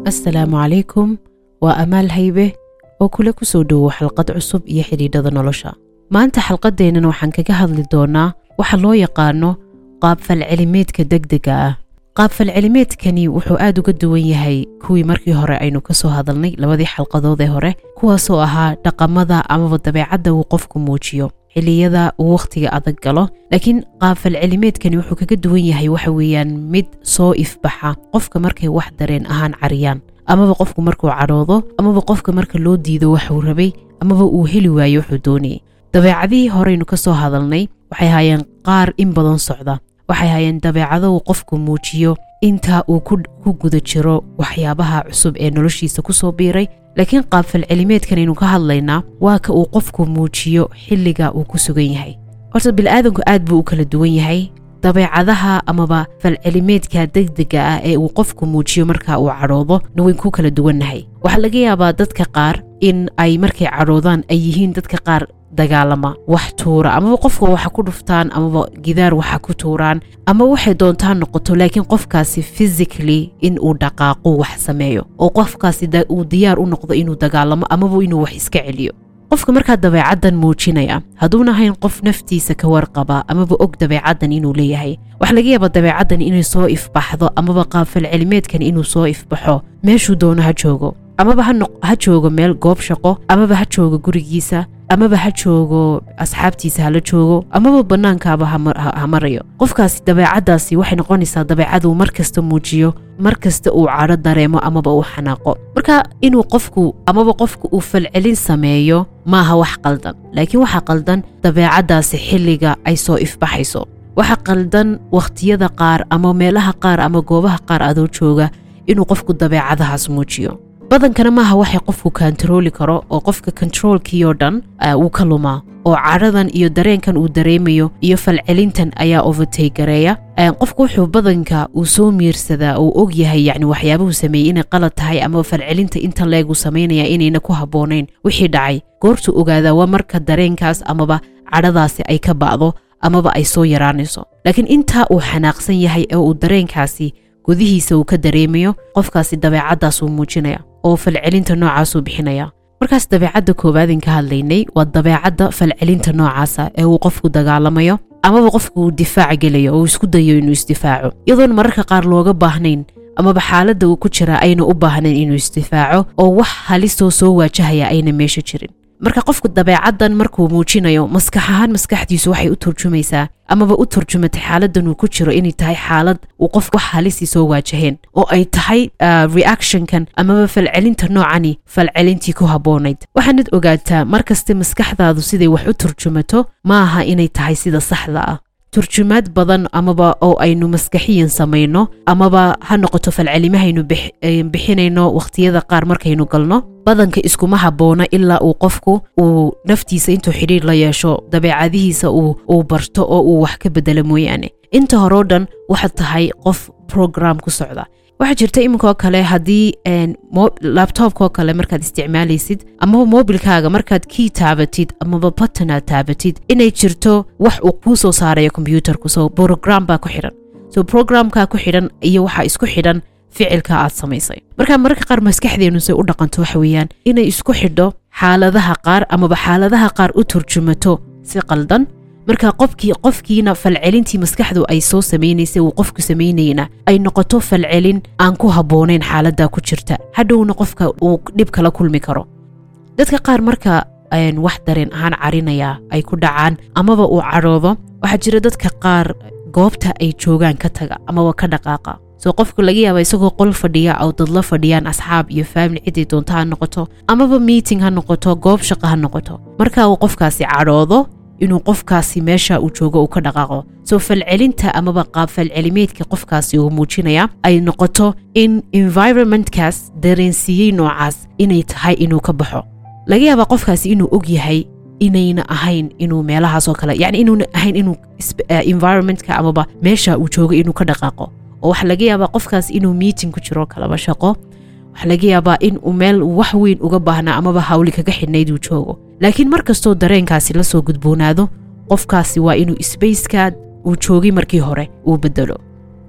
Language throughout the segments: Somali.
assalaamu calaykum waa amaal haybe oo kule ku soo dhowow xalqad cusub iyo xidhiidhada nolosha maanta xalqaddeennan waxaan kaga hadli doonnaa waxa loo yaqaano qaabfalcelimeedka degdega ah qaabfalcelimeedkani wuxuu aad uga duwan yahay kuwii markii hore aynu ka soo hadalnay labadii xalqadood ee hore kuwaasoo ahaa dhaqamada amaba dabeecadda uu qofku muujiyo xilliyada uu wakhtiga adag galo laakiin qaabfalcelimeedkani wuxuu kaga duwan yahay waxa weeyaan mid soo ifbaxa qofka markay wax dareen ahaan cariyaan amaba qofku markuu cadhoodo amaba qofka marka loo diido waxuu rabay amaba uu heli waayo wuxuu doonayay dabeecadihii horeynu ka soo hadalnay waxay haayeen qaar in badan socda waxay hayeen dabeecado uu qofku muujiyo inta uu ku guda jiro waxyaabaha cusub ee noloshiisa ku soo biiray laakiin qaabfalcelimeedkan aynu ka hadlaynaa waa ka uu qofku muujiyo xilliga uu ku sugan yahay horta bilaadanku aad buu u kala duwan yahay dabeecadaha amaba falcelimeedka degdega ah ee uu qofku muujiyo marka uu cadhoodo na wayn ku kala duwannahay waxaa laga yaabaa dadka qaar in ay markay cadhoodaan ay yihiin dadka qaar dagaalama wax tuura amaba qofka waxa ku dhuftaan amaba gidaar waxa ku tuuraan ama waxay doontaan noqoto laakiin qofkaasi physically in uu dhaqaaqo wax sameeyo oo qofkaasi uu diyaar u noqdo inuu dagaalamo amaba inuu wax iska celiyo qofka markaa dabeecaddan muujinaya hadduuna ahayn qof naftiisa ka warqaba amaba og dabeecaddan inuu leeyahay waxaa laga yaabaa dabeecaddan inay soo ifbaxdo amaba qaabfalcelimeedkan inuu soo ifbaxo meeshuu doono ha joogo amaba ha joogo meel goob shaqo amaba ha joogo gurigiisa amaba ha joogo asxaabtiisa hala joogo amaba bannaankaaba ha marayo qofkaasi dabeecaddaasi waxay noqonaysaa dabeecaduu mar kasta muujiyo mar kasta uu cadho dareemo amaba uu xanaaqo marka inuu qofku amaba qofku uu falcelin sameeyo maaha wax qaldan laakiin waxaa qaldan dabeecaddaasi xilliga ay soo ifbaxayso waxa qaldan wakhtiyada qaar ama meelaha qaar ama goobaha qaar adoo jooga inuu qofku dabeecadahaas muujiyo badankana maaha waxay qofku kantarooli karo oo qofka kontaroolkii oo dhan wuu ka lumaa oo cadhadan iyo dareenkan uu dareemayo iyo falcelintan ayaa overtay gareeya qofku wuxuu badanka uu soo miirsadaa uu og yahay yacni waxyaabuhu sameeyey inay qalad tahay ama falcelinta inta leegu samaynaya inayna ku habboonayn wixii dhacay goortuu ogaadaa waa marka dareenkaas amaba cadhadaasi ay ka ba'do amaba ay soo yaraanayso laakiin intaa uu xanaaqsan yahay ee uu dareenkaasi gudihiisa uu ka dareemayo qofkaasi dabeecaddaasuu muujinaya oo falcelinta noocaasuu bixinaya markaas dabeecadda koowaadin ka hadlaynay waa dabeecadda falcelinta noocaasa ee uu qofku dagaalamayo amaba qofku uu difaac gelayo oo uu isku dayo inuu isdifaaco iyadoon mararka qaar looga baahnayn amaba xaaladda uu ku jiraa ayna u baahnayn inuu isdifaaco oo wax halisoo soo waajahaya ayna meesha jirin marka qofku dabeecaddan markuu muujinayo maskax ahaan maskaxdiisu waxay u turjumaysaa amaba u turjumatay xaaladdan uu ku jiro inay tahay xaalad uu qof wax halisii soo waajaheen oo ay tahay reactionkan amaba falcelinta noocani falcelintii ku habboonayd waxaanad ogaataa mar kaste maskaxdaadu siday wax u turjumato ma aha inay tahay sida saxda ah turjumaad badan amaba oo aynu maskaxiyan samayno amaba ha noqoto falcelimahaynu bixinayno wakhtiyada qaar markaynu galno badanka iskuma habboona ilaa uu qofku uu naftiisa intuu xidhiir la yeesho dabeecadihiisa uu barto oo uu wax ka bedelo mooyaane inta horeo dhan waxaad tahay qof program ku socda waxaa jirta iminkoo kale haddii labtobkoo kale markaad isticmaalaysid amaba mobilkaaga markaad kii taabatid amaba batanaad taabatid inay jirto wax uu kuu soo saarayo kombyuutarku so brogram baa ku xidhan so programkaa ku xidhan iyo waxaa isku xidhan ficilka aad samaysay marka mararka qaar maskaxdeennu say u dhaqanto waxa weeyaan inay isku xidho xaaladaha qaar amaba xaaladaha qaar u turjumato si qaldan marka qofkii qofkiina falcelintii maskaxdu ay soo samaynaysay uu qofku samaynayna ay noqoto falcelin aan ku habboonayn xaaladda ku jirta hadhowna qofka uu dhib kala kulmi karo dadka qaar marka wax dareen ahaan carinaya ay ku dhacaan amaba uu cadhoodo waxaa jira dadka qaar goobta ay joogaan ka taga amaba ka dhaqaaqa soo qofku laga yaaba isagoo qol fadhiya oo dadla fadhiyaan asxaab iyo faamili ciday doonto ha noqoto amaba meeting ha noqoto goob shaqo ha noqoto marka uu qofkaasi cadhoodo inuu qofkaasi meesha uu joogo uu ka dhaqaaqo soo falcelinta amaba qaab falcelimeedka qofkaasi uu muujinaya ay noqoto in environmentkaas dareensiiyey noocaas inay tahay inuu ka baxo laga yaabaa qofkaasi inuu og yahay inayna ahayn inuu meelahaasoo kale yacni inuuna ahayn inuu environmentka amaba meesha uu joogo inuu ka dhaqaaqo oo waxaa laga yaabaa qofkaas inuu meeting ku jiro kalaba shaqo waxaa laga yaabaa in uu meel wax weyn uga baahnaa amaba hawli kaga xidhnayd uu joogo laakiin mar kastoo dareenkaasi la soo gudboonaado qofkaasi waa inuu sbaceka uu joogay markii hore uu bedelo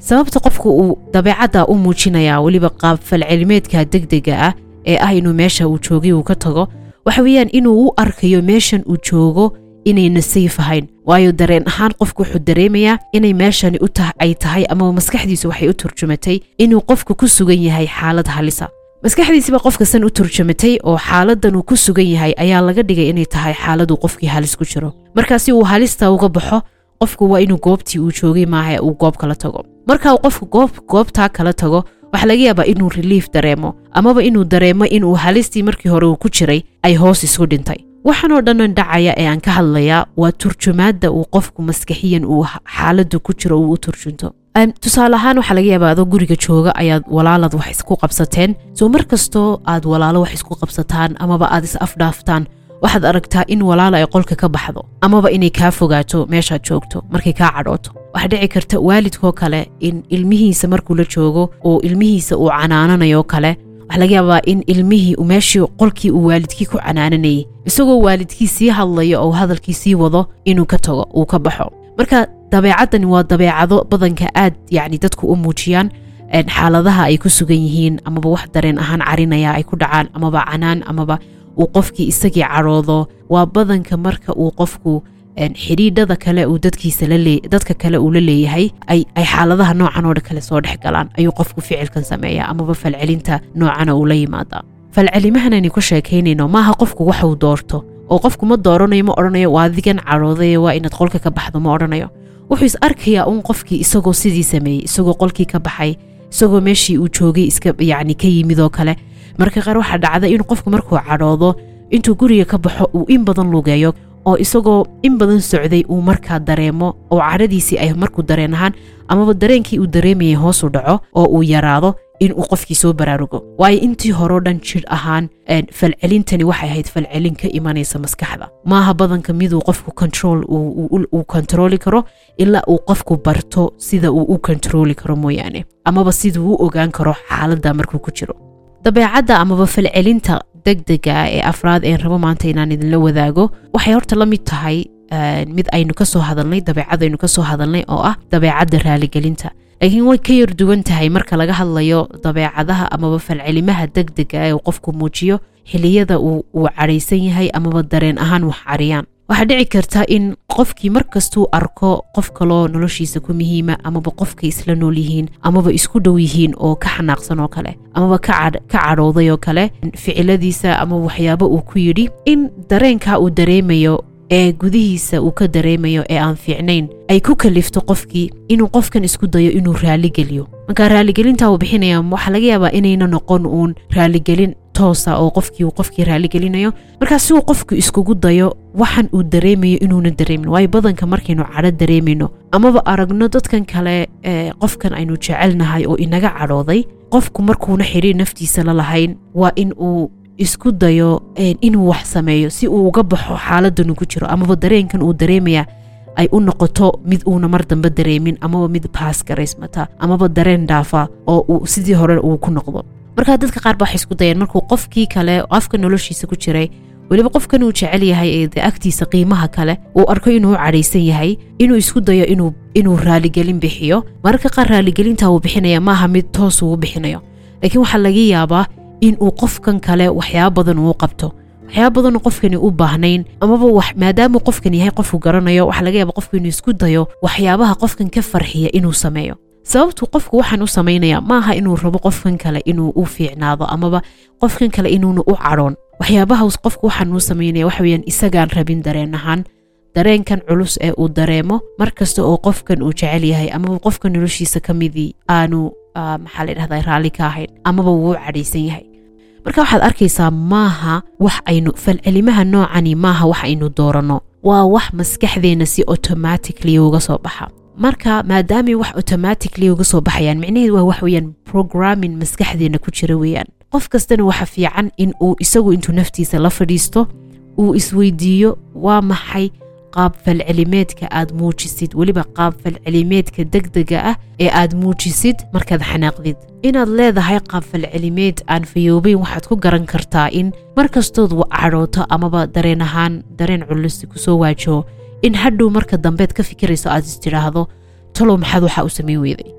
sababta qofku uu dabeecadda u muujinayaa weliba qaab falcelimeedka degdega ah ee ah inuu meesha uu joogay uu ka tago waxa weeyaan inuu u arkayo meeshan uu joogo inayna sayf ahayn waayo dareen ahaan qofku wuxuu dareemayaa inay meeshani u ta ay tahay amaba maskaxdiisu waxay u turjumatay inuu qofku ku sugan yahay xaalad halisa maskaxdiisiba qofka san u turjumatay oo xaaladan uu ku sugan yahay ayaa laga dhigay inay tahay xaaladuu qofkii halis ku jiro marka si uu halista uga baxo qofku waa inuu goobtii uu joogay maaha uu goob kala tago marka uu qofku goob goobtaa kala tago waxaa laga yaabaa inuu relief dareemo amaba inuu dareemo inuu halistii markii hore uu ku jiray ay hoos isu dhintay waxaanoo dhannan dhacaya ee aan ka hadlayaa waa turjumaadda uu qofku maskaxiyan uu xaaladdu ku jiro uu u turjunto tusaale ahaan waxaa laga yaabaa adoo guriga jooga ayaad walaalad wax isku qabsateen soo mar kastoo aad walaalo wax isku qabsataan amaba aad is afdhaaftaan waxaad aragtaa in walaala ay qolka ka baxdo amaba inay kaa fogaato meeshaad joogto markay kaa cadhooto waxaa dhici karta waalidkoo kale in ilmihiisa markuu la joogo oo ilmihiisa uu canaananayo kale waxaa laga yaabaa in ilmihii meeshii qolkii uu waalidkii ku canaananayay isagoo waalidkii sii hadlayo oo hadalkii sii wado inuu ka tago uu ka baxo marka dabeecaddani waa dabeecado badanka aad yacni dadku u muujiyaan xaaladaha ay ku sugan yihiin amaba wax dareen ahaan carinaya ay ku dhacaan amaba canaan amaba uu qofkii isagii cadhoodo waa badanka marka uu qofku xidhiidhada kale uu dadkiisa dadka kale uu la leeyahay ay xaaladaha noocan oo kale soo dhex galaan ayuu qofku ficilkan sameeya amaba falcelinta noocana uu la yimaada falcelimahan aynu ku sheekaynayno maaha qofku waxuu doorto oo qofku ma dooranayo ma odhanayo waa adigan cadhooday waa inaad qolka ka baxdo ma odhanayo wuxuu is arkayaa uun qofkii isagoo sidii sameeyey isagoo qolkii ka baxay isagoo meeshii uu joogay iska yacni ka yimid oo kale marka qaar waxaa dhacda in qofku markuu cadhoodo intuu guriga ka baxo uu in badan lugeeyo oo isagoo in badan socday uu markaa dareemo oo cadhadiisii ay markuu dareen ahaan amaba dareenkii uu dareemayay hoosu dhaco oo uu yaraado in uu qofkii soo baraarugo waayo intii horeo dhan jir ahaan falcelintani waxay ahayd falcelin ka imanaysa maskaxda maaha badanka miduu qofku control uu kontrooli karo ilaa uu qofku barto sida uu u kontrooli karo mooyaane amaba siduu u ogaan karo xaaladda markuu ku jiro dabeecadda amaba falcelinta degdega ah ee afraad een rabo maanta inaan idinla wadaago waxay horta la mid tahay mid aynu ka soo hadalnay dabeecad aynu ka soo hadalnay oo ah dabeecadda raaligelinta laakiin way ka yar duwan tahay marka laga hadlayo dabeecadaha amaba falcelimaha degdega ee uu qofku muujiyo xiliyada uu cadhaysan yahay amaba dareen ahaan wax cariyaan waxaa dhici karta in qofkii markastuu arko qof kaloo noloshiisa ku muhiima amaba qofkay isla nool yihiin amaba isku dhow yihiin oo ka xanaaqsan oo kale amaba ka cadhooday oo kale ficiladiisa ama waxyaabo uu ku yidhi in dareenkaa uu dareemayo ee gudihiisa uu ka dareemayo ee aan fiicnayn ay ku kalifto qofkii inuu qofkan isku dayo inuu raaligeliyo marka raaligelinta uu bixinaya waxaa laga yaabaa inayna noqon uun raaligelin toosa oo qofkii uu qofkii raaligelinayo markaa si uu qofku iskugu dayo waxan uu dareemayo inuuna dareemin waayo badanka markaynu cadho dareemayno amaba aragno dadkan kale qofkan aynu jecelnahay oo inaga cadhooday qofku markuuna xidhiir naftiisa la lahayn waa in uu isku dayo inuu wax sameeyo si uu uga baxo xaaladan uu ku jiro amaba dareenkan uu dareemaya ay u noqoto mid uuna mar dambe dareemin amaba mid baas garaysmata amaba dareen dhaafa oo uu sidii hore uu ku noqdo markaa dadka qaar ba waxay isku dayeen markuu qofkii kale qofka noloshiisa ku jiray weliba qofkan uu jecel yahay ee de agtiisa qiimaha kale uu arko inuu u cadhaysan yahay inuu isku dayo inuu inuu raaligelin bixiyo mararka qaar raaligelinta uu bixinaya maaha mid toos uu bixinayo laakiin waxaa laga yaabaa in uu qofkan kale waxyaaba badan uu qabto waxyaaba badan qofkani u baahnayn amaba maadaamuu qofkan yahay qofku garanayo waxaa laga yaaba qofku inuu isku dayo waxyaabaha qofkan ka farxiya inuu sameeyo sababtuu qofku waxaan u samaynaya maaha inuu rabo qofkan kale inuu u fiicnaado amaba qofkan kale inuuna u cadhoon waxyaabahaas qofku waxaan uu samaynaya waxa weyaan isagaan rabin dareen ahaan dareenkan culus ee uu dareemo mar kasta oo qofkan uu jecel yahay amaba qofka noloshiisa ka midii aanu maxaa la dhahdaa raalli ka ahayn amaba wuu u cadhaysan yahay marka waxaad arkaysaa maaha wax aynu falcelimaha noocani maaha wax aynu dooranno waa wax maskaxdeenna si automatically uga soo baxa marka maadaamay wax automatically uga soo baxayaan micnaheed waa wax weeyaan programming maskaxdeenna ku jira weeyaan qof kastana waxa fiican in uu isagu intuu naftiisa la fadhiisto uu isweydiiyo waa maxay qaab falcelimeedka aad muujisid weliba qaab falcelimeedka degdega ah ee aad muujisid markaad xanaaqdid inaad leedahay qaab falcelimeed aan fayoobeyn waxaad ku garan kartaa in mar kastood cadhooto amaba dareen ahaan dareen culus kusoo waajaho in hadhow marka dambeed ka fikirayso aad is tidhaahdo talow maxaad waxaa u samayn weyday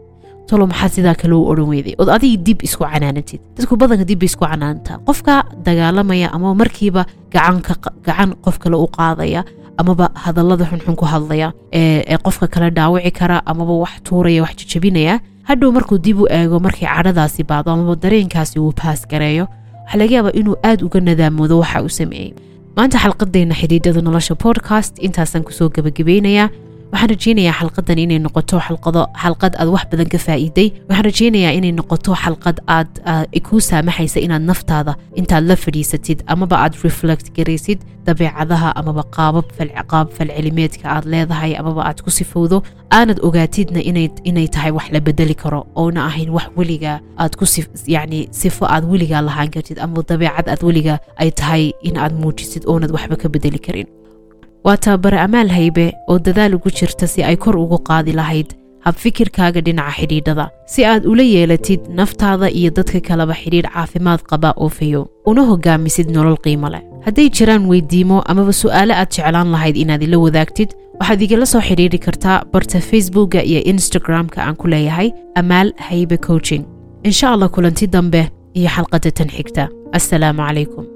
talo maxaa sidaa kale u odhan weyday ood adiga dib isku canaanatid dadku badanka dib bay isku canaantaa qofka dagaalamaya ama markiiba gacan qof kale u qaadaya amaba hadallada xunxun ku hadlaya ee qofka kale dhaawici kara amaba wax tuuraya wax jajabinaya hadhow markuu dib u eego markay cadhadaasi baado amaba dareenkaasi uu baas gareeyo waxaa laga yaabaa inuu aad uga nadaamoodo waxa uu sameeyey maanta xalqadeenna xidhiidhada nolosha podcast intaasaan kusoo gebagabaynayaa waxaan rajeynayaa xalqadan inay noqoto xalqado xalqad aad wax badan ka faa'iiday waxaan rajeynayaa inay noqoto xalqad aad kuu saamaxaysa inaad naftaada intaad la fadhiisatid amaba aad reflect garaysid dabeecadaha amaba qaabab qaab falcelimeedka aad leedahay amaba aad ku sifowdo aanad ogaatidna inay tahay wax la bedeli karo oona ahayn wax weligaa aad ku yacni sifo aad weligaa lahaan kartid ama dabeecad aad weligaa ay tahay in aad muujisid oonad waxba ka bedeli karin waa tababare amaal haybe oo dadaal ugu jirta si ay kor ugu qaadi lahayd habfikirkaaga dhinaca xidhiidhada si aad ula yeelatid naftaada iyo dadka kaleba xidhiidh caafimaad qaba oo fayo una hogaamisid nolol qiimo leh hadday jiraan weydiimo amaba su'aale aad jeclaan lahayd inaad ila wadaagtid waxaad igala soo xidhiidri kartaa barta facebookga iyo instagram-ka aan ku leeyahay amaal haybe coaching insha allah kulanti dambe iyo xalqadda tan xigta assalaamu calaykum